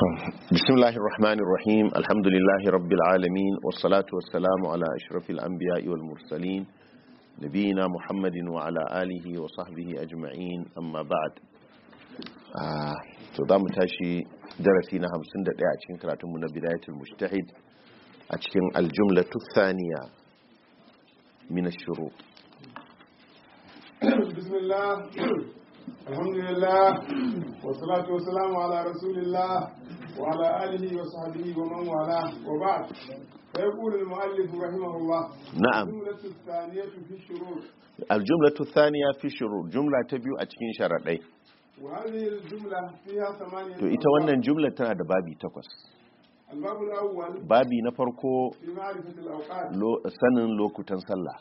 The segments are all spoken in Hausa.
بسم الله الرحمن الرحيم الحمد لله رب العالمين والصلاة والسلام على أشرف الأنبياء والمرسلين نبينا محمد وعلى آله وصحبه أجمعين أما بعد تضام تاشي درسينا همسن دقاء أتكين كراتمنا بداية المجتهد أتكين الجملة الثانية من الشروط بسم الله الحمد لله والصلاة والسلام على رسول الله وعلى آله وصحبه ومن والاه وبعد فيقول المؤلف رحمه الله نعم الجملة الثانية في الشروط الجملة الثانية في الشروط جملة تبيو أتكين شرطي وهذه الجملة فيها ثمانية to ita wannan jumla tana da babi takwas الباب الأول babi na farko في معرفة الأوقات lo- sanin lokutan sallah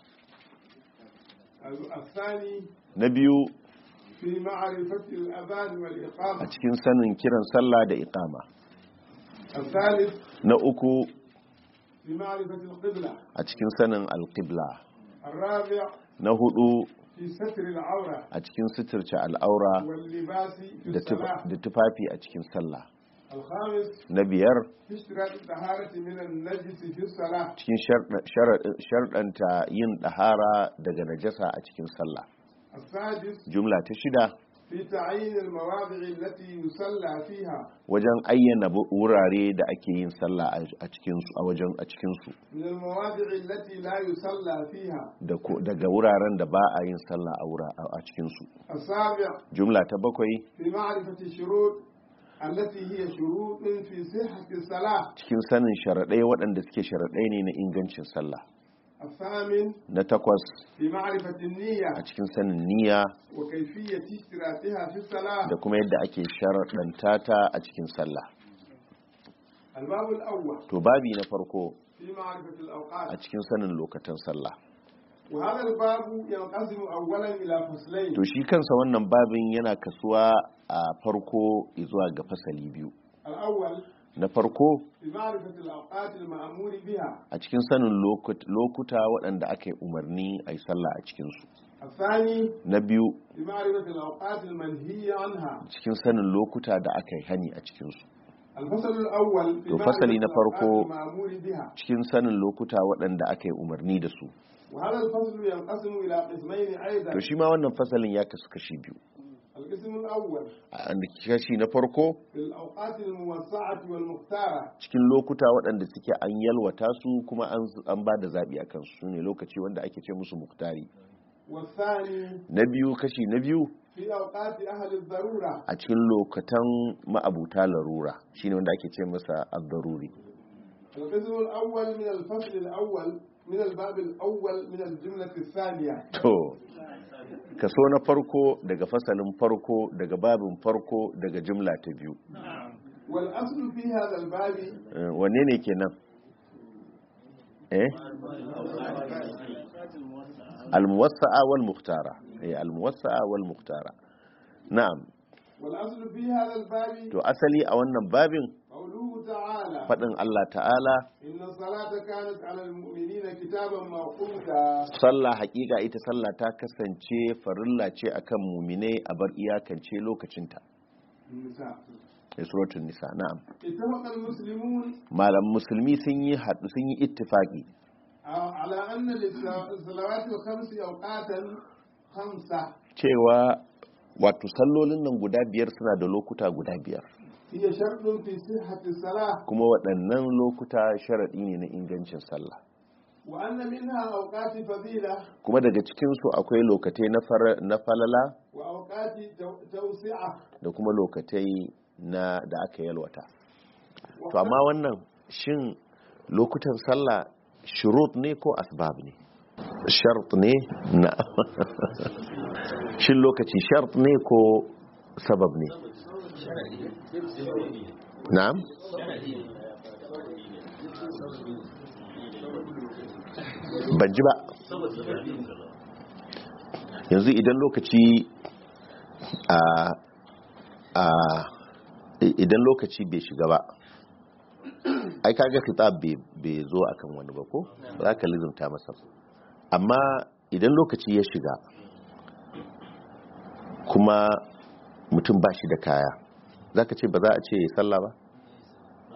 الثاني na biyu في معرفة الأذان a والإقامة cikin sanin kiran sallah da iqama الثالث na uku في معرفة القبلة a cikin sanin alqibla الرابع na hudu في ستر العورة a cikin suturce al'aura واللباس في da tuf- الصلاة da tufafi a cikin sallah الخامس na biyar في اشتراط الطهارة من النجس في الصلاة cikin sharɗa- sharaɗin- sharɗanta yin ɗahara daga najasa a cikin sallah السادس jumla ta shida في تعيين المواضع التي يصلى فيها wajen ayyana bu- wurare da ake yin sallah a- a cikinsu a wajen a cikinsu من المواضع التي لا يصلى فيها da ko- daga wuraren da ba a yin sallah a wura a a cikinsu السابع jumla ta bakwai في معرفة الشروط التي هي شروط في صحة الصلاة cikin sanin sharaɗai waɗanda suke sharaɗai ne na ingancin sallah الثامن na takwas في معرفة النية a cikin sanin niyya وكيفية اشتراطها في الصلاة da kuma yadda ake sharaɗanta ta a cikin sallah الباب الأول to babi na farko في معرفة a الأوقات cikin sanin lokacin sallah وهذا الباب ينقسم أولا إلى فصلين to shi kansa wannan babin yana kasuwa a farko zuwa ga fasali biyu الأول na farko في معرفة الأوقات المأمور بها a cikin sanin lokut- lokuta waɗanda aka yi umarni a yi sallah a cikinsu الثاني na biyu في معرفة الأوقات المنهي عنها cikin sanin lokuta da aka yi hani a cikinsu الفصل الأول في To معرفة fasali na farko- الأوقات المأمور بها cikin sanin lokuta waɗanda aka yi umarni da su وهذا الفصل ينقسم إلى قسمين أيضا to shi ma wannan fasalin ya kasu kashi biyu القسم الأول a kashi na farko في الأوقات الموسعة والمختارة cikin lokuta waɗanda suke an yalwata su kuma an an ba da zaɓi a kansu su ne lokaci wanda ake ce musu muktari والثاني na biyu kashi na biyu في أوقات أهل الضرورة a cikin lokatan ma'abuta larura shine wanda ake ce masa ad-daruri القسم الأول من الفصل الأول من الباب الأول من الجملة الثانية to kaso na farko daga fasalin farko daga babin farko daga jumla ta biyu والأصل في هذا الباب Eh, wanne ne kenan eh al-muwassa'a wal mukhtara eh al-muwassa'a wal mukhtara na'am والأصل في هذا الباب to asali a wannan babin قوله تعالى fadin Allah ta'ala إن الصلاة كانت على المؤمنين كتابا موقوتا sallah hakika ita sallah ta kasance farilla ce akan muminai a bar iyakance lokacinta النساء sai suratul nisa na'am اتفق المسلمون malam musulmi sun yi haɗu sun yi ittifaqi على أن للصلوات الخمس أوقاتا خمسة cewa wato sallolin nan guda biyar suna da lokuta guda biyar هي شرط في صحة الصلاة kuma waɗannan lokuta sharaɗi ne na ingancin sallah وأن منها أوقات فضيلة kuma daga cikinsu akwai lokatai na fara- na falala وأوقات تو- توسعة da kuma lokatai na da aka yalwata to amma wannan shin lokutan sallah shurut ne ko asbab ne shart ne na shin lokaci shart ne ko sabab ne na'am ban ji ba yanzu idan lokaci a a idan lokaci bai shiga ba ai kaga khitab bai bai zo akan wani ba ko ba za ka lizumta masa amma idan lokaci ya shiga kuma mutum ba shi da kaya za ka ce ba za a ce ya sallah ba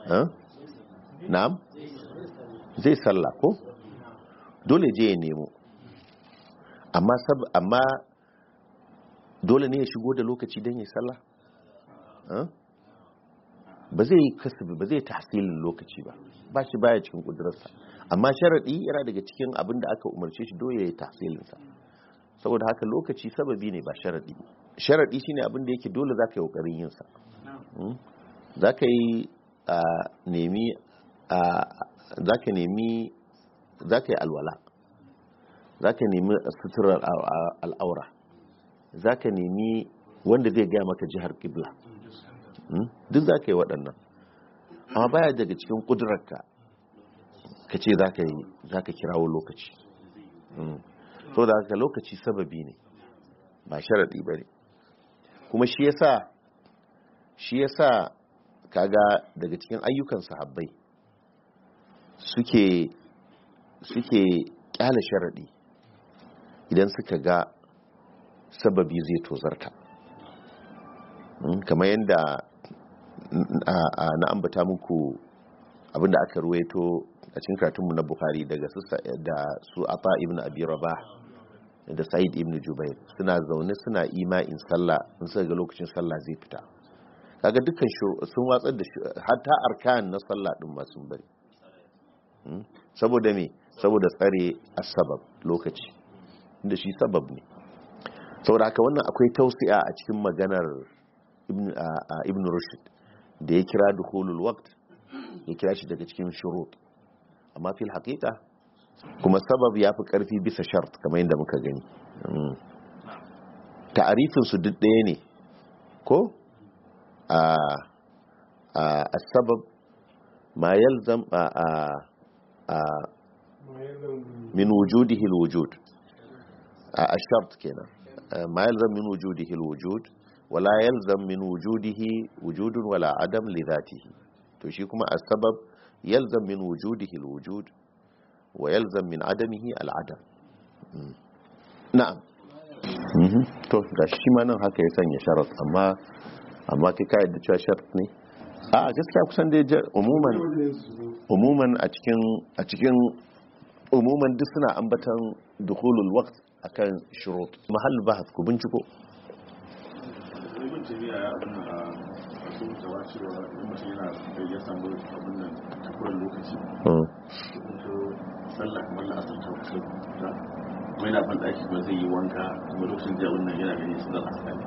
Huh? na'am zai sallah ko dole je ya nemo amma sab amma dole ne ya shigo da lokaci don ya sallah Huh? ba zai yi kasabi ba zai tahsilin lokaci ba ba shi baya cikin kudurarsa amma sharaɗi yana daga cikin abin da aka umarce shi dole ya yi tahsilinsa saboda haka lokaci sababi ne ba sharaɗi sharaɗi shine abin da yake dole za ka yi ƙoƙarin yinsa za ka yi a nemi a za ka nemi za ka yi alwala za ka nemi suturar a- a- al'aura za ka nemi wanda zai gaya maka jihar kibla Hmm? duk za ka yi waɗannan amma baya daga cikin ƙudurarka ka ce za ka yi za ka kirawo lokaci Hmm. so da haka lokaci sababi ne ba sharaɗi ba ne kuma shi yasa shi yasa kaga daga cikin ayyukan sahabbai suke suke kyale sharaɗi idan suka ga sababi zai tozarta Mm, kamar yadda mm, a- a- na ambata muku abinda aka ruwaito a cikin karatunmu na buhari daga su Sa- da su ata ibn abi rabah da sa'id ibn jubair suna zaune suna ima'in sallah in suka ga lokacin sallah zai fita kaga dukkan shuru- sun watsar da shi hatta arkan na sallah din ma sun bari Mm, saboda me saboda tsare asbab lokaci inda shi sabab ne saboda haka wannan akwai tausi'a a cikin maganar ibn a- a ibn rushd da ya kira dukhulul waqt ya kira shi daga cikin shurut amma fil haqiqa kuma sabab ya fi karfi bisa shart kamar yadda muka gani Mm. ta'arifin su duk ɗaya ne ko a a sabab ma yalzam a a a ما يلزم min wujudihi alwujud a shart kenan ma yalzam min wujudihi alwujud wala yalzam min wujudihi wujudun wala adam li dhatihi to shi kuma as-sabab yalzam min wujudihi alwujud wa yalzam min adamihi al'adam Mm. na'am Mhm. to ga shi ma nan haka ya sanya sharat amma amma kai ka yadda cewa sharat ne a gaskiya kusan dai ja- umuman umuman a cikin a cikin umuman duk suna ambatan dukhulul waqt akan shurut mahall bahth ku binciko ibn tabi'a ya abin a wasu mutawa cewa idan mutum yana da ya samu abin nan takuwar lokaci Mm. ko sallah kamar la'asar ta kusa da kuma yana ban daki ba zai yi wanka kuma lokacin da wannan yana ganin su da asali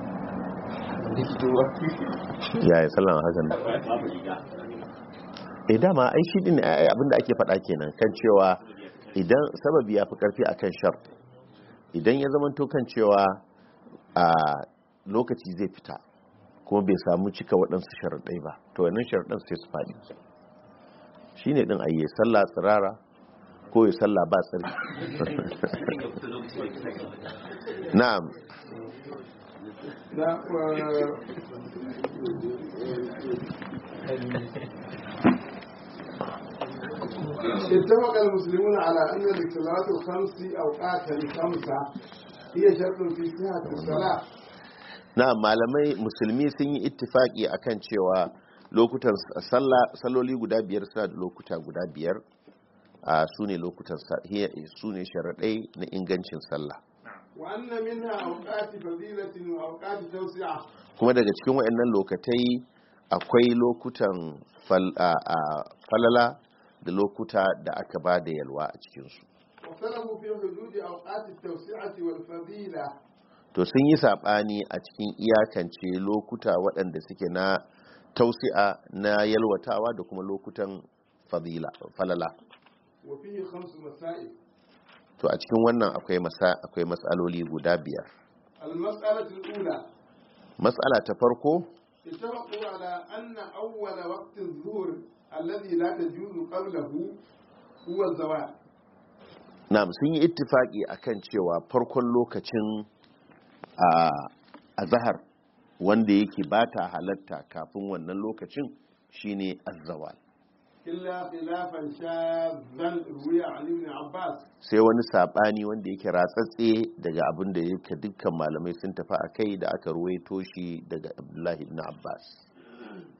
ya yi sallan hakan ne babu riga eh dama ai shi din ai abinda ake faɗa kenan kan cewa idan sababi ya fi karfi akan shart idan ya zama to kan cewa a lokaci zai fita kuma bai samu cika waɗansu sharaɗai ba to wannan sharaɗin sai su faɗi shi ne ɗin ayye sallah tsirara ko ya sallah ba tsari na'am لا و- اتفق المسلمون على أن للصلاة الخمس أوقات الخمسة هي شرط في صحة الصلاة na malamai musulmi sun yi ittifaki akan cewa lokutan sallah salloli guda biyar suna da lokuta guda biyar a su ne lokutan sa- hiya- su ne sharaɗai na ingancin sallah وأن منها أوقات فضيلة وأوقات توسعة kuma daga cikin waɗannan lokatai akwai lokutan fal- a- a falala da lokuta da aka ba da yalwa a cikinsu واختلفوا في حدود أوقات التوسعة والفضيلة to sun yi saɓani a cikin iyakance lokuta waɗanda suke na tausi'a na yalwatawa da kuma lokutan fadila falala وفيه خمس مسائل to a cikin wannan akwai masa akwai matsaloli guda biyar المسألة الأولى matsala ta farko اتفقوا على أن أول وقت الظهر الذي لا تجوز قبله هو الزوال na sun yi ittifaki akan cewa farkon lokacin a azhar wanda yake bata halatta kafin wannan lokacin shine azzawal إلا خلافا شاذا روي عن ابن عباس sai wani sabani wanda yake ratsatse daga abin da yake dukkan malamai sun tafi a kai da aka ruwaito shi daga abdullahi ibn abbas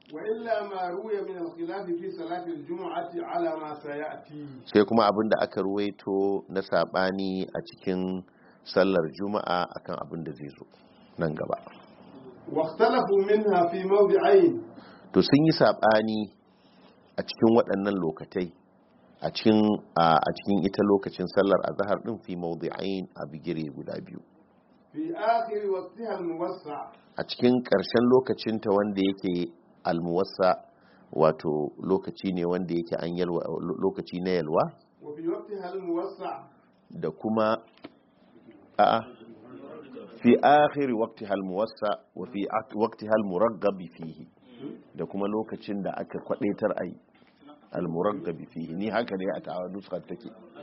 وإلا ما روي من الخلاف في صلاة الجمعة على ما سيأتي sai kuma abin da aka ruwaito na sabani a cikin sallar juma'a akan abin da zai zo nan gaba واختلفوا منها في موضعين to sun yi sabani a cikin waɗannan lokatai a cikin a a cikin ita lokacin sallar azhar din fi mawdi'ain a bigire guda biyu في آخر وقتها الموسع a cikin ƙarshen lokacinta wanda yake almuwassa wato lokaci ne wanda yake an yalwa lokaci na yalwa وفي وقتها الموسع da kuma a'a fi akhiri waqtiha almuwassa wa fi ak- waqtiha almuraggab fihi da kuma lokacin da aka kwadaitar ai almuraggab fihi ni haka ne a tawa nuskar take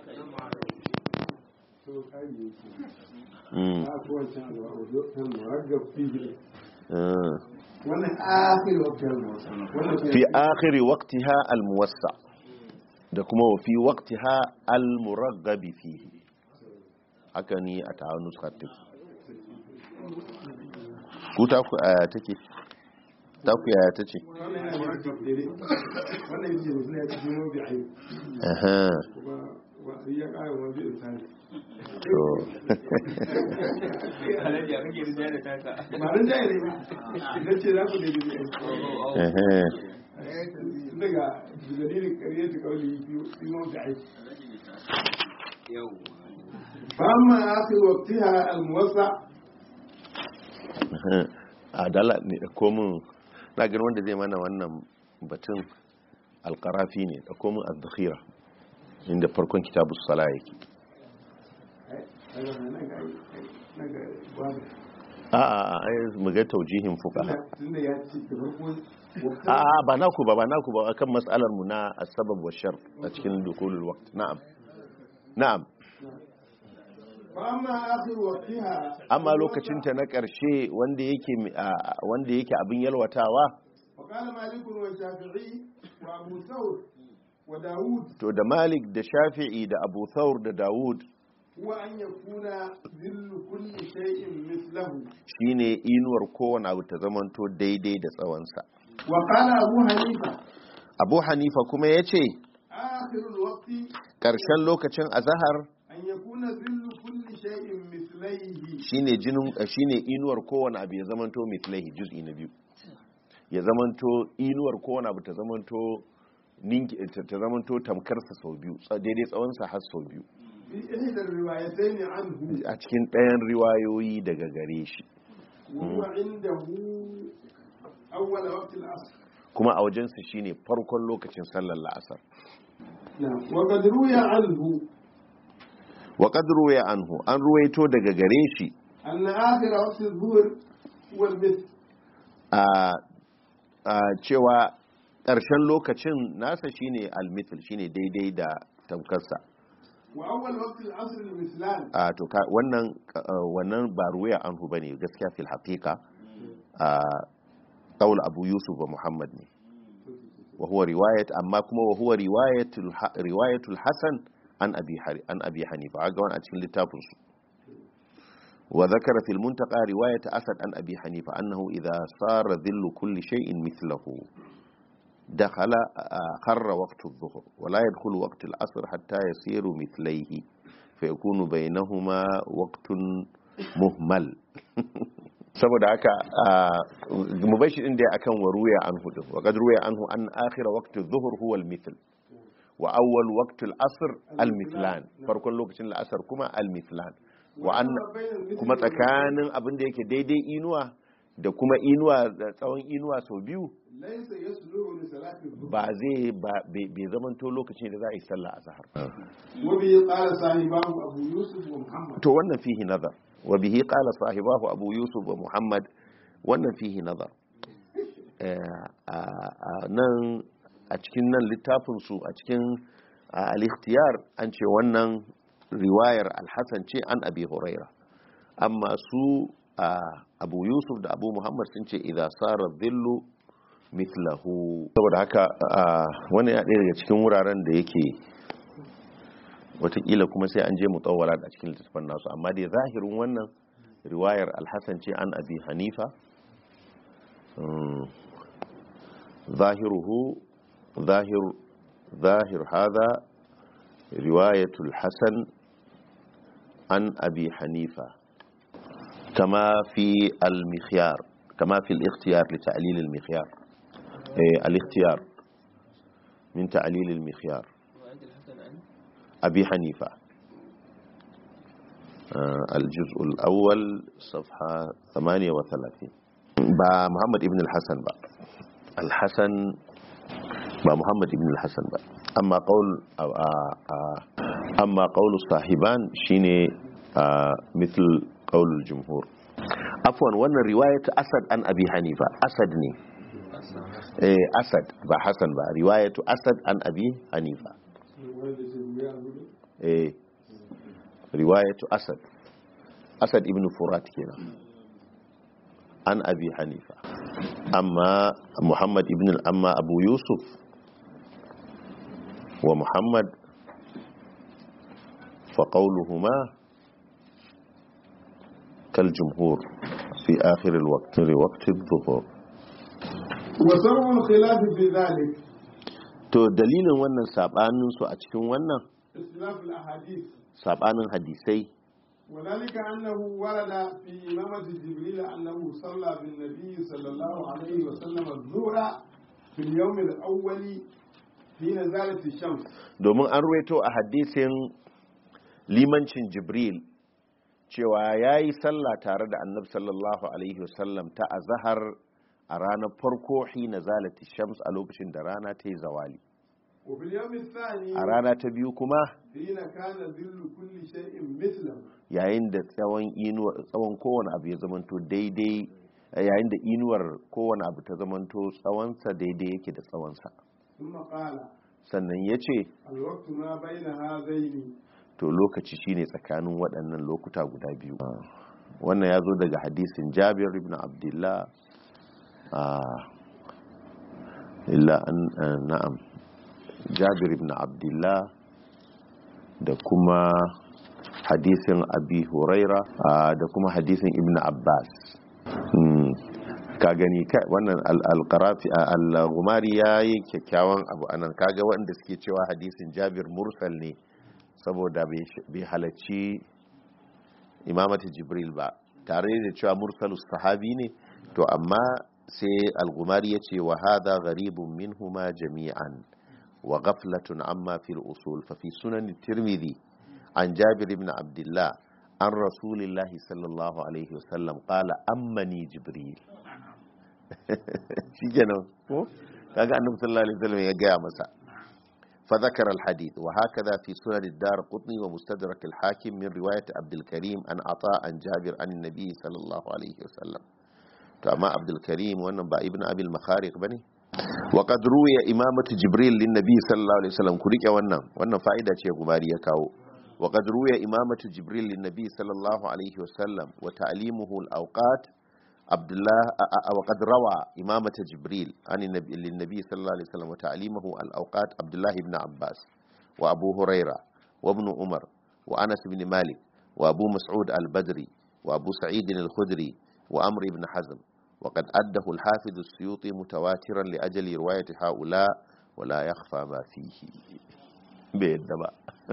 mm. ah. wannan akhir waqtiha الموسع wannan fi akhiri waqtiha almuwassa da kuma wa fi waqtiha almuraggab fihi haka ni a tawa nuskar take ku ta ku aya take ta ku yaya tace wannan yana murakkab daidai wannan yake da suna cikin mawdi'ai aha kuma wa ya ƙara mawdi'in tani to ba ran jaye ne ba na ce za ku daidai ne aha daga dalilin ƙarye ta kauli fi mawdi'ai فأما آخر وقتها الموسع a dala ne da komin na gani wanda zai mana wannan batun alkarafi ne da komin al-dakhira inda farkon kitabu sala yake a a a ai mu ga taujihin fuqaha tunda ya ci da farko a a ba naku ba ba naku ba akan mas'alar mu na asbab wa shar a cikin dukulul waqt na'am na'am فأما آخر وقتها amma lokacin ta na ƙarshe wanda yake a- wanda yake abin yalwatawa وقال مالك والشافعي وأبو ثور وداود to da Malik da Shafi'i da Abu Thawr da Dawud هو أن يكون ذل كل شيء مثله shine inuwar kowane abu ta zamanto daidai da tsawonsa وقال أبو حنيفة Abu Hanifa kuma ya ce آخر الوقت ƙarshen lokacin azahar أن يكون ذل كل شيء مثليه shine jinin shine inuwar kowane abu ya zamanto mithlaihi juz'i na biyu ya zamanto inuwar kowane abu ta zamanto ninki ta ta zamanto tamkarsa sau biyu tsa- daidai tsawonsa har sau biyu في إحدى الروايتين عنه a cikin ɗayan riwayoyi daga gare shi وهو عنده أول وقت العصر kuma a wajensa shine farkon lokacin sallar la'asar نعم وقد روي عنه wa qad ruwaya anhu an ruwaito daga gare shi أن آخر وقت الظهر هو المثل a a cewa ƙarshen lokacin nasa shine almithil shine daidai da tamkarsa وأول وقت العصر المثلان a to ka wannan uh, wannan ba ruwaya anhu bane gaskiya fil haqiqa a qaul abu yusuf wa muhammad ne wa huwa riwayat amma kuma wa huwa riwayatul ha- riwayatul hasan an abi hari an abi hanifa ga wannan a cikin littafin su wa zakara fil muntaqa riwayat asad an abi hanifa annahu idha sara dhillu kulli shay'in mithluhu دخل آه، خر وقت الظهر ولا يدخل وقت العصر حتى يصير مثليه فيكون بينهما وقت مهمل saboda haka mu bar shi din dai akan wa ruya anhu din wa qad ruya anhu an akhir waqti dhuhr huwa al-mithl wa awwal waqti al-asr al-mithlan farkon lokacin al-asr kuma al-mithlan wa an kuma tsakanin abin da yake daidai inuwa da kuma inuwa da tsawon inuwa sau biyu ليس يصلح لصلاة الظهر ba zai ba bai bai zamanto lokacin da za a yi sallah a zahar وبه قال صاحبه أبو يوسف ومحمد to wannan fihi nazar wa bihi qala sahibahu abu yusuf wa muhammad wannan fihi nazar Eh, a a nan a cikin nan littafin su a cikin a, al-ikhtiyar an ce wannan riwayar al-hasan ce an abi huraira amma su a, abu yusuf da abu muhammad sun ce idza sara dhillu mithlahu saboda haka a, wannan ya ɗaya daga cikin wuraren da yake watakila kuma sai an je mutawala a cikin littattafan nasu amma dai zahirin wannan riwayar alhassan ce an abi hanifa Mm. ظاهره ظاهر ظاهر هذا رواية الحسن عن أبي حنيفة كما في المخيار كما في الاختيار لتعليل المخيار إيه الاختيار من تعليل المخيار رواية الحسن عن أبي حنيفة آه، الجزء الأول صفحة 38 با محمد ابن الحسن با الحسن با محمد ابن الحسن با أما قول آه، آه، آه، أما قول الصاحبان شيني آه، مثل قول الجمهور عفوا وانا رواية أسد عن أبي حنيفة أسد ني إيه أسد با حسن با رواية أسد عن أبي حنيفة eh riwayatu asad asad ibn furat kenan an abi hanifa amma muhammad ibn amma abu yusuf wa muhammad fa qawluhuma kal jumhur fi akhir الوقت في وقت الظهر وسبب الخلاف في ذلك to dalilin wannan sabanin su a cikin wannan اختلاف الأحاديث sabanin hadisai وذلك أنه ورد في إمامة جبريل أنه صلى بالنبي صلى الله عليه وسلم الظهر في اليوم الأول حين زالت الشمس domin an ruwaito a hadisin limancin jibril cewa ya yi sallah tare da annabi sallallahu alaihi wasallam ta azahar a ranar farko hina zalati shams a lokacin da rana ta yi zawali وفي اليوم الثاني a rana ta biyu kuma حين كان ظل كل شيء مثله yayin da tsawon inuwar tsawon kowane abu ya zamanto daidai yayin da inuwar kowane abu ta zamanto tsawonsa daidai yake da tsawonsa ثم قال sannan ya ce الوقت ما بين هذين to lokaci shine tsakanin waɗannan lokuta guda biyu wannan ya zo daga hadisin jabir ibn abdullah ah, illa an ah, na'am jabir ibn abdullah da kuma hadisin abi huraira ah, da kuma hadisin ibn abbas Hmm, ka gani ka- wannan al- al-qarafi ah, al-gumari ya yi kyakkyawan abu anan kaga wanda suke cewa hadisin jabir mursal ne saboda bai sh- bai halarci imamati jibril ba tare da cewa mursalus sahabi ne to amma sai al-gumari ya ce wa hadha gharibun minhuma jami'an wa ghaflatun amma fil usul fa fi sunan tirmidhi an jabir ibn abdullah an rasulillahi sallallahu alaihi wasallam qala ammani jibril shikenan ko kaga annabi sallallahu alaihi wasallam ya gaya masa فذكر الحديث وهكذا في سنن الدار قطني ومستدرك الحاكم من رواية عبد الكريم عن عطاء عن جابر عن النبي صلى الله عليه وسلم فأما عبد الكريم وأن ابن أبي المخارق بني وقد روي إمامة جبريل للنبي صلى الله عليه وسلم كريك وأن وأن فائدة شيء غماري يكاو وقد روي إمامة جبريل للنبي صلى الله عليه وسلم وتعليمه الأوقات عبد الله أ- أ- وقد روى إمامة جبريل عن النبي للنبي صلى الله عليه وسلم وتعليمه الأوقات عبد الله بن عباس وأبو هريرة وابن عمر وأنس بن مالك وأبو مسعود البدري وأبو سعيد الخدري وأمر بن حزم وقد أده الحافظ السيوطي متواترا لأجل رواية هؤلاء ولا يخفى ما فيه بيد ba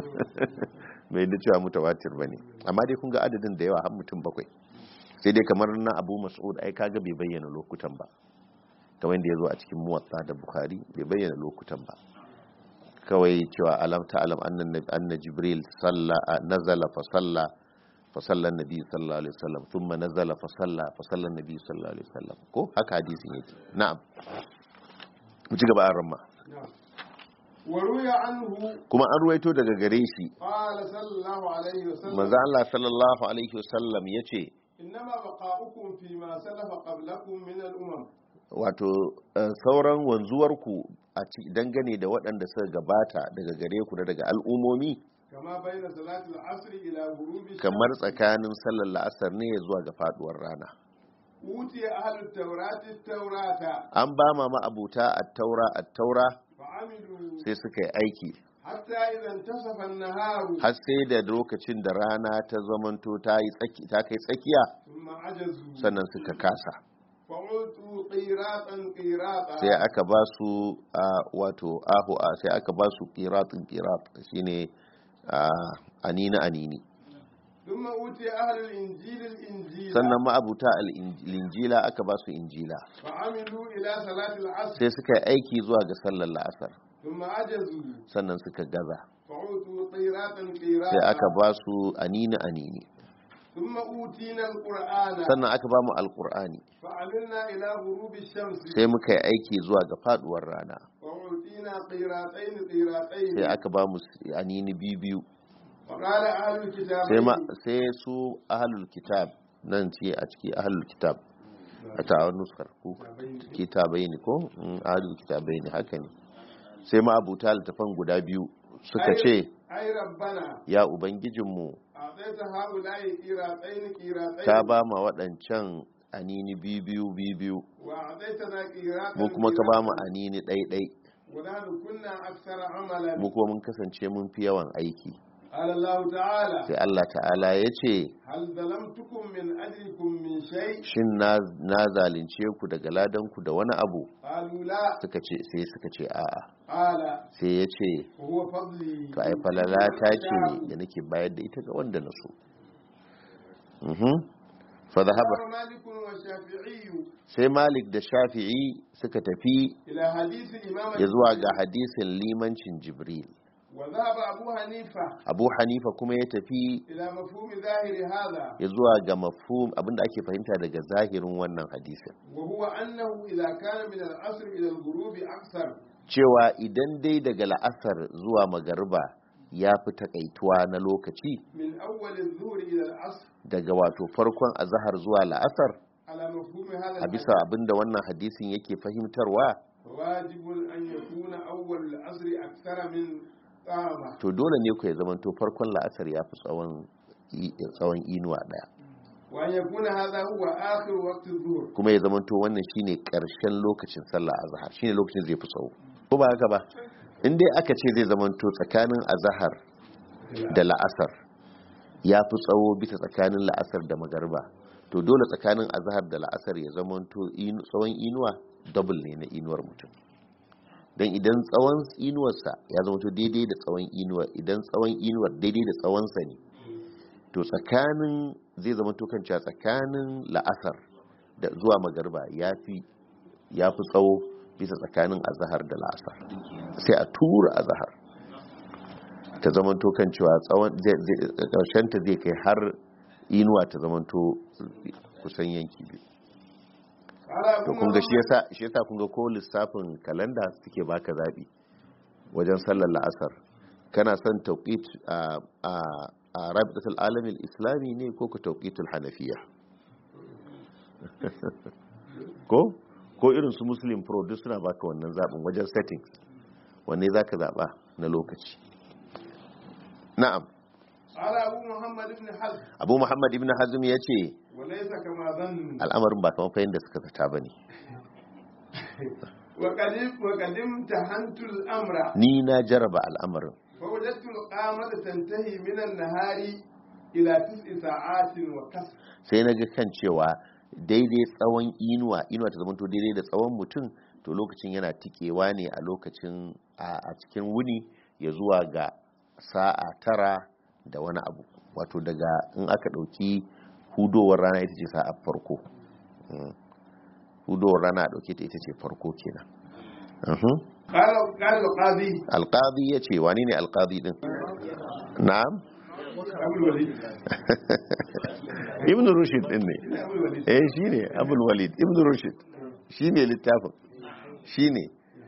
bai da cewa mutawatir bane amma dai kun ga adadin da yawa har mutum bakwai sai dai kamar na abu mas'ud ai kaga bai bayyana lokutan ba kamar da ya zo a cikin muwatta da bukhari bai bayyana lokutan ba kawai cewa alam ta alam annan anna jibril salla nazala fa salla fa salla nabi sallallahu alaihi wasallam thumma nazala fa salla fa salla nabi sallallahu alaihi wasallam ko haka hadisin yake na'am mu ci gaba a ramma نعم. وروي عنه kuma an ruwaito daga gare shi قال صلى الله عليه وسلم manzo Allah sallallahu alaihi wasallam yace إنما بقاؤكم فيما سلف قبلكم من الأمم wato eh, sauran wanzuwarku a ci dangane da waɗanda suka gabata daga gare ku da daga al'umomi كما بين صلاة العصر إلى غروب الشمس kamar tsakanin sallar la'asar ne zuwa ga faduwar rana أوتي أهل التوراة التوراة an ba ma ma'abuta attaura attaura فعملوا sai suka yi aiki حتى إذا انتصف النهار har sai da lokacin da rana ta zamanto ta yi tsaki ta kai tsakiya ثم عجزوا sannan suka kasa فأعطوا قيراطا قيراطا sai aka ba su a wato ahu a sai aka ba su qiratin qirat shine a anini anini ثم أوتي أهل الإنجيل الإنجيل sannan ma'abuta al-injila aka ba su injila فعملوا إلى صلاة العصر sai suka yi aiki zuwa ga sallar la'asar ثم عجزوا sannan suka gaza فعوتوا قيراطا sai قيراطا aka ba su anini anini ثم أوتينا القرآن sannan aka ba mu alqur'ani فعملنا إلى غروب الشمس sai muka yi aiki zuwa ga faduwar rana وأوتينا قيراطين قيراطين sai aka ba mu anini biyu biyu وقال أهل الكتاب sai ma sai su ahlul kitab nan ce a ciki ahlul kitab a ta nuskar ku kitabai ne ko Mm, ahlul kitabai ne haka ne sai ma abuta littafan guda biyu suka ce أي ربنا ya ubangijinmu أعطيت هؤلاء قيراطين قيراطين ta ba ma waɗancan anini biyu biyu biyu biyu وأعطيتنا قيراطا mu kuma ka ba mu قيراطا. anini ɗai-ɗai ونحن كنا أكثر عملا mu kuma mun kasance mun fi yawan aiki قال الله تعالى sai Allah ta'ala ya ce هل ظلمتكم من أجلكم من شيء shin na na zalunce ku daga ladanku da wani abu قالوا لا suka ce sai suka ce a'a قال sai ya ce وهو فضلي to ai falala ta ce da nake bayar da ita ga wanda na so mhm fa dhahaba ذهب مالك والشافعي sai Malik da Shafi'i suka tafi إلى حديث إمام ya zuwa ga hadisin limancin Jibril وذهب أبو حنيفة Abu Hanifa kuma ya tafi إلى مفهوم ظاهر هذا ya zuwa ga mafhum abinda ake fahimta daga zahirin wannan hadisin وهو أنه إذا كان من العصر إلى الغروب أكثر cewa idan dai daga la'asar zuwa magariba ya fi takaituwa na lokaci من أول الظهر إلى العصر daga wato farkon azahar zuwa la'asar على مفهوم هذا a bisa abinda wannan hadisin yake fahimtarwa واجب أن يكون أول العصر أكثر من قامة to dole ne ku ya zamanto farkon la'asar ya fi tsawon i- tsawon inuwa daya وأن يكون هذا هو آخر وقت الظهر kuma ya zamanto wannan shine karshen lokacin sallah azhar shine lokacin zai fi tsawo ko ba haka ba in dai aka ce zai zamanto tsakanin azhar da la'asar ya fi tsawo bisa tsakanin la'asar da magarba to dole tsakanin azhar da la'asar ya zamanto inu- tsawon inuwa double ne na inuwar mutum don idan tsawon inuwarsa ya zamanto daidai da tsawon inuwar idan tsawon inuwar daidai da tsawonsa ne to tsakanin zai zama to kanca tsakanin la'asar da zuwa magarba ya fi ya fi tsawo bisa tsakanin azahar da la'asar sai a tura azahar ta zama to kan cewa tsawon ƙarshen ta zai kai har inuwa ta zama to kusan yanki biyu قال to أبو kun ga shi محمد yasa shi yasa kun ga ko lissafin kalanda suke baka zabi wajen sallar la'asar kana son tauqit a a a rabitul alamin islami ne ko ka tauqitul hanafiya ko ko irin su muslim pro duk suna baka wannan zabin wajen settings wanne zaka zaba na lokaci na'am قال أبو محمد بن حزم abu muhammad ibn hazm ya ce وليس كما ظن al'amarin ba kamar fahimta suka zata bane وقد وقد امتحنت الأمر ni na jaraba al'amarin فوجدت القامة تنتهي من النهار إلى تسع ساعات وكسر sai na ga kan cewa daidai tsawon inuwa inuwa ta zamanto daidai da tsawon mutum to lokacin yana tikewa ne a lokacin a a cikin wuni ya zuwa ga sa'a tara da wani abu wato daga in aka ɗauki hudowar rana ita ce sa'a farko Mm. hudowar rana a ɗauke ta ita ce farko kenan Mhm. قال قال القاضي alƙadi ya ce wani ne alƙadi ɗin na'am أبو الوليد ibn rushd ɗin ne أبو الوليد eh shi ne abul walid ibn rushd shi ne littafin shi ne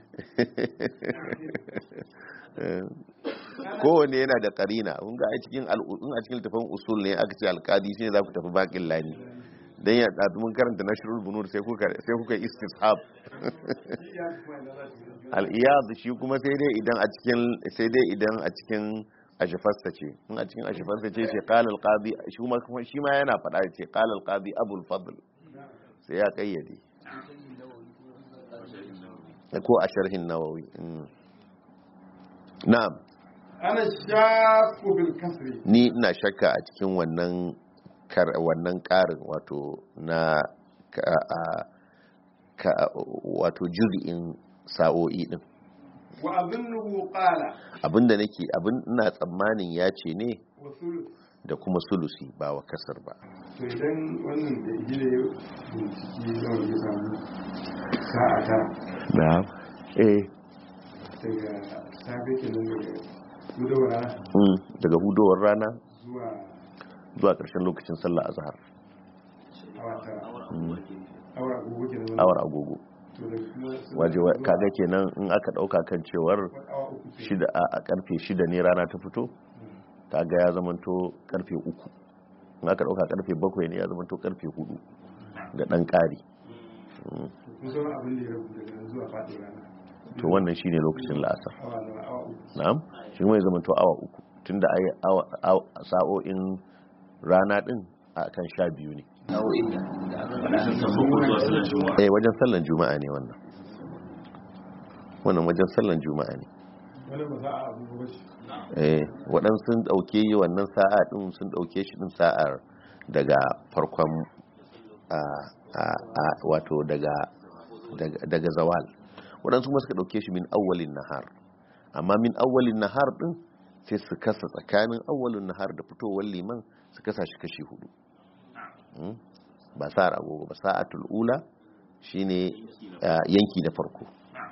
kowane yana da karina kun ga a cikin al'u- in a cikin littafin usul ne aka ce alkadi shine za ku tafi bakin lani dan ya ɗazu mun karanta nashrul bunur sai kuka sai kuka istishab al-iyad shi kuma sai dai idan a cikin sai dai idan a cikin ashfasta ce in a cikin ashfasta ce ce qala al-qadi shi kuma shi ma yana faɗa ce qala al-qadi abul fadl sai ya kayyade ko a sharhin nawawi mm. na'am أنا الشاك بالكسر ni ina shakka a cikin wannan kar wannan karin wato na ka- a ka- wato juz'in sa'o'i din وأظنه قال abinda nake abin ina tsammanin ya ce ne وثلث da kuma sulusi ba wa kasar ba to idan wannan da gida ya bincike nawa ya samu sa'a ta na eh daga safe kenan daga gudawar rana mm, daga hudowar rana zuwa zuwa ƙarshen lokacin sallah azhar awa tara Mm, awa gobe kenan awar agogo to daga kuma sai waje zuwa kaga kenan in aka dauka kan cewar awa uku ke shida a a karfe shida ne rana ta fito kaga ya zamanto karfe uku in aka dauka karfe bakwai ne ya zamanto karfe hudu da dan ƙari Mm, kun san abin da ya rabu daga nan zuwa faɗin rana to wannan shine lokacin la'asar awa nawa awa uku na'am shi kuma ya zamanto awa uku tunda ai awa- awa- sa'o'in rana din a kan sha biyu ne eh wajen sallan juma'a ne wannan wannan wajen sallan juma'a ne wani ba za a abu ba shi eh waɗansu sun ɗauke yi wannan sa'a ɗin sun ɗauke shi ɗin sa'ar daga farkon a a- a- wato daga daga- daga zawal waɗansu kuma suka ɗauke shi min awwalin nahar amma min awwalin nahar ɗin sai su kasa tsakanin awwalin nahar da fitowar liman su kasa shi kashi hudu Mm? ba sa'ar agogo ba sa'atul ula shine ah, yanki na farko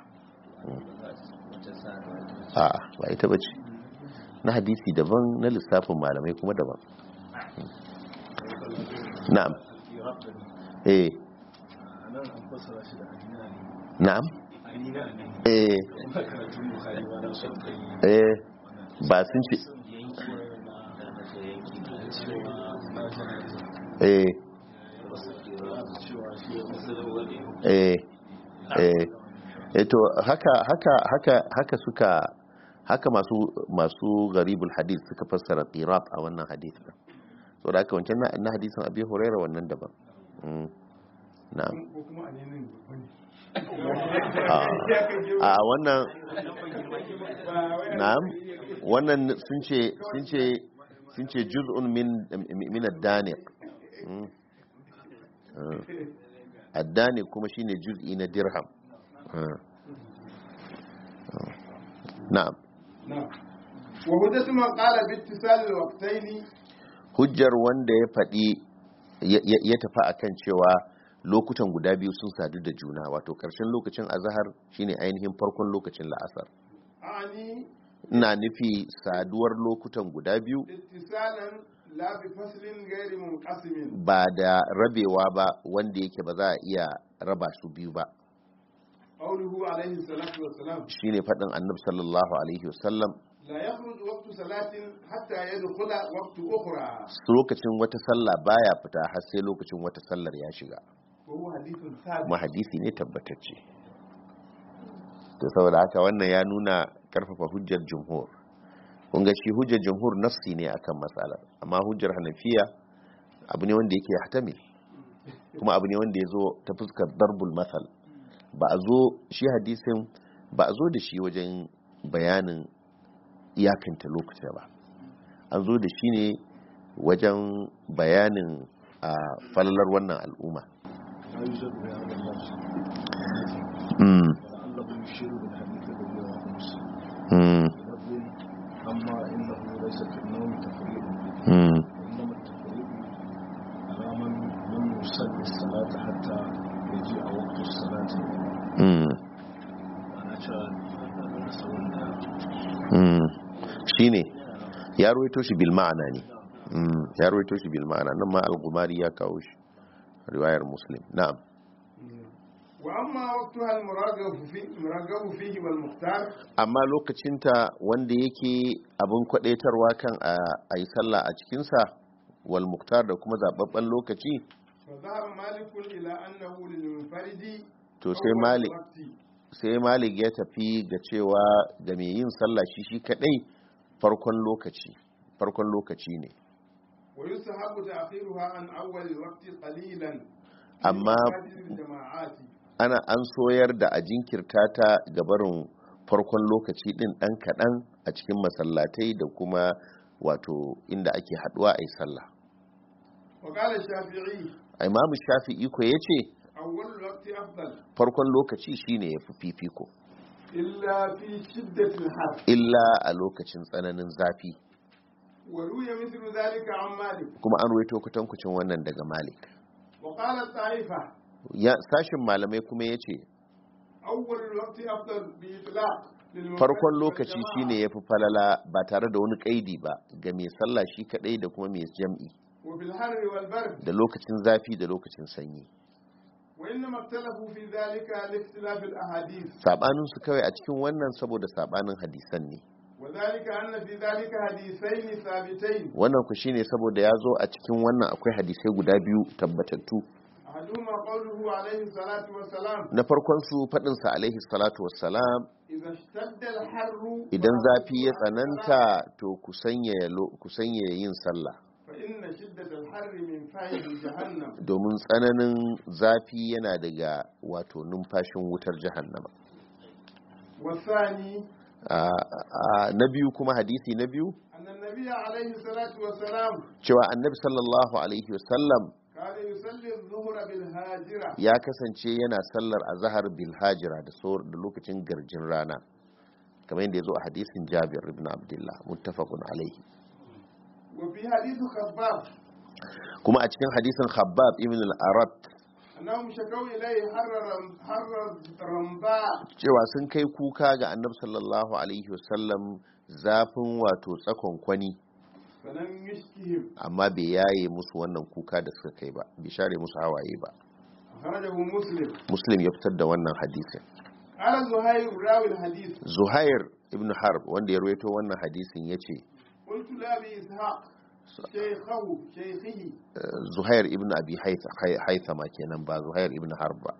a'a ba ita bace na hadisi daban na lissafin malamai kuma daban na'am eh na'am eh eh ba sun ce eh eh eh eh to haka haka haka haka suka haka masu masu garibul hadith suka fassara qirat a wannan hadith din so da haka wancan na na hadisin abi hurairah wannan daban Mm. na'am ko kuma a nenin babban a a wannan na'am wannan sun ce sun ce sun ce juz'un min min ad-daniq Mm. Mm. ad-daniq kuma shine juz'i na dirham Mm. Mm. na'am نعم وهدة من قال باتصال الوقتين hujjar wanda ya faɗi ya ya- ya tafi akan cewa lokutan guda biyu sun sadu da juna wato ƙarshen lokacin azahar shine ainihin farkon lokacin la'asar أعني ina nufi saduwar lokutan guda biyu اتصالا لا بفصل غير منقسم ba da rabewa ba wanda yake ba za a iya raba su biyu ba قوله عليه الصلاة والسلام shine faɗin annabi sallallahu alaihi wasallam لا يخرج وقت صلاة حتى يدخل وقت أخرى lokacin wata sallah baya fita har sai lokacin wata sallar ya shiga وهو حديث ثابت kuma hadisi ne tabbatacce to saboda haka wannan ya nuna karfafa hujjar jumhur kun ga shi hujjar jumhur nafsi ne akan matsalar amma hujjar hanafiya abu ne wanda yake hatamil kuma abu ne wanda ya zo ta fuskar darbul masal ba a zo shi hadisin ba a zo da shi wajen bayanin iyakanta lokuta ba an zo da shi ne wajen bayanin a falalar wannan al'umma لا يوجد بهذا اللفظ Mm, ولعله يشير بالحديث الذي رواه مسلم mm, بلفظ اما انه ليس في النوم تفريط mm. وانما التفريط على من لم يصلي الصلاه حتى يجيء وقت الصلاه Mm, انا شاهد نسوي mm. shine ya ruwaito shi bil ma'ana ne Mm, ya ruwaito shi bil ma'ana nan ma al-gumari ya kawo shi riwayar muslim na'am وأما وقتها المراغب فيه, المراغب فيه والمختار amma lokacinta wanda yake abin kwadaitarwa kan a yi sallah a cikinsa wal muktar da kuma zababben lokaci فذهب مالك إلى أنه للمنفرد to sai أول malik الوقت sai malik ya tafi ga cewa ga mai yin sallah shi shi kadai farkon lokaci farkon lokaci ne ويستحب تأخيرها عن أول الوقت قليلا أما- لمفاسد الجماعات ana an soyar da a jinkirta ta ga barin farkon lokaci din dan kaɗan a cikin masallatai da kuma wato inda ake haɗuwa a yi sallah وقال الشافعي imamu shafi'i ko ya ce أول الوقت أفضل farkon lokaci shine yafi fifiko إلا في شدة الحر illa a lokacin tsananin zafi وروي مثل ذلك عن مالك kuma an ruwaito kutankucin wannan daga malik وقال الطائفة ya sashin malamai kuma ya ce أول الوقت أفضل بإطلاق للمنفرد farkon lokaci والجماعة. shine yafi falala ba tare da wani kaidi ba ga mai sallah shi kadai da kuma mai jam'i وفي الحر والبرد da lokacin zafi da lokacin sanyi وإنما اختلفوا في ذلك لاختلاف الأحاديث sabanin su kawai a cikin wannan saboda sabanin hadisan ne وذلك أن في ذلك حديثين ثابتين wannan ku shine saboda ya zo a cikin wannan akwai hadisai guda biyu tabbatattu أحدهما قوله عليه الصلاة والسلام na farkon su fadin sa alaihi salatu wassalam إذا اشتد الحر idan zafi ya فأقيموا tsananta الصلاة، to ku sanya ku sanya yin sallah فإن شدة الحر من فيض جهنم domin tsananin zafi yana daga wato numfashin wutar jahannama والثاني a a- na biyu kuma hadisi na biyu أن النبي عليه الصلاة والسلام cewa annabi sallallahu alaihi wasallam كان يصلي الظهر بالهاجرة ya kasance yana sallar azhar bil hajira da sor da lokacin garjin rana kamar yadda ya zo a hadisin jabir ibn abdullah muttafaqun alaihi وفي حديث خباب kuma a cikin hadisin khabbab ibn al-arat أنهم شكوا إليه حر رم- حر رمضاء cewa sun kai kuka ga annabi sallallahu alaihi wasallam zafin wato tsakon kwani فلم يشكهم amma bai yaye musu wannan kuka da suka kai ba bai share musu hawaye ba أخرجه مسلم muslim ya fitar da wannan hadisin قال زهير راوي الحديث zuhair ibn harb wanda ya ruwaito wannan hadisin ya ce قلت لأبي إسحاق شيخه شيخه zuhair ibn abi Haith- haithama kenan ba zuhair ibn harb ba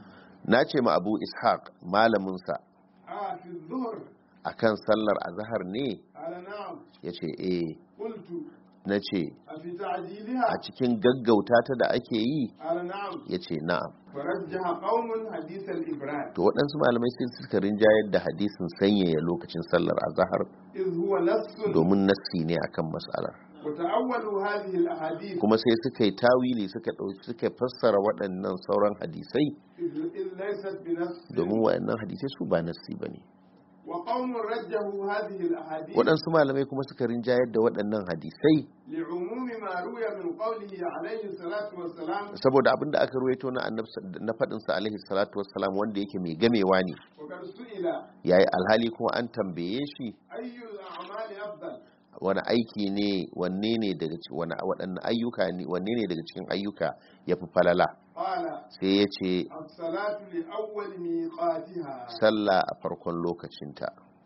na ce ma abu ishaq malaminsa آه في الظهر akan sallar azhar ne قال نعم ya ce eh قلت na ce أفي تعجيلها a cikin gaggauta ta da ake yi قال نعم ya ce na'am فرجح قوم حديث الإبراد to waɗansu malamai sai suka rinjayar da hadisin sanyaya lokacin sallar azhar إذ هو نص domin nassi ne akan mas'alar وتأولوا هذه الأحاديث kuma sai suka yi tawili suka ɗauki suka fassara waɗannan sauran hadisai إذ إذ ليست بنص domin waɗannan hadisai su ba nassi ba ne وقوم رجحوا هذه الأحاديث waɗansu malamai kuma suka rinjayar da waɗannan hadisai لعموم ما روي من قوله عليه الصلاة والسلام saboda abin da aka ruwaito na annabi na faɗinsa alaihi salatu wassalam wanda yake mai gamewa ne وقد سئل yayi alhali kuma an tambaye shi أي الأعمال أفضل wani aiki ne wanne ne daga ci- wani waɗanne ayyuka ne wanne ne daga cikin ayyuka ya fi falala قال sai ya ce الصلاة لأول ميقاتها sallah a farkon lokacinta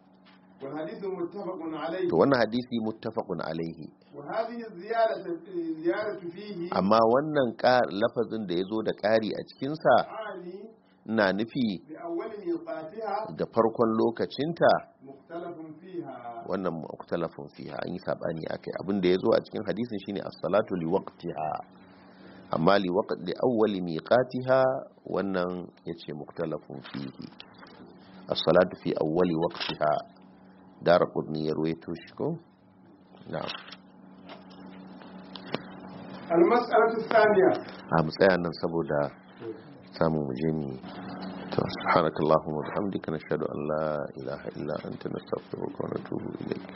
والحديث متفق عليه to wannan hadisi muttafaqun alaihi وهذه الزيادة الزيادة فيه amma wannan ƙa- lafazin da ya zo da ƙari a cikinsa عالي na nufi بأول ميقاتها da farkon lokacinta مختلف فيها wannan muktalafin fiha an yi sabani akai abin da ya zo a cikin hadisin shine as-salatu li waqtiha amma li waqt li awwali miqatiha wannan yace muktalafin fihi as-salatu fi awwali waqtiha darqutni ya ruwaito shi ko na'am المسألة الثانية a mu tsaya nan saboda samun mu je ni to subhanakallahumma wa bihamdika nashhadu an la ilaha illa anta nastaghfiruka wa natubu ilayk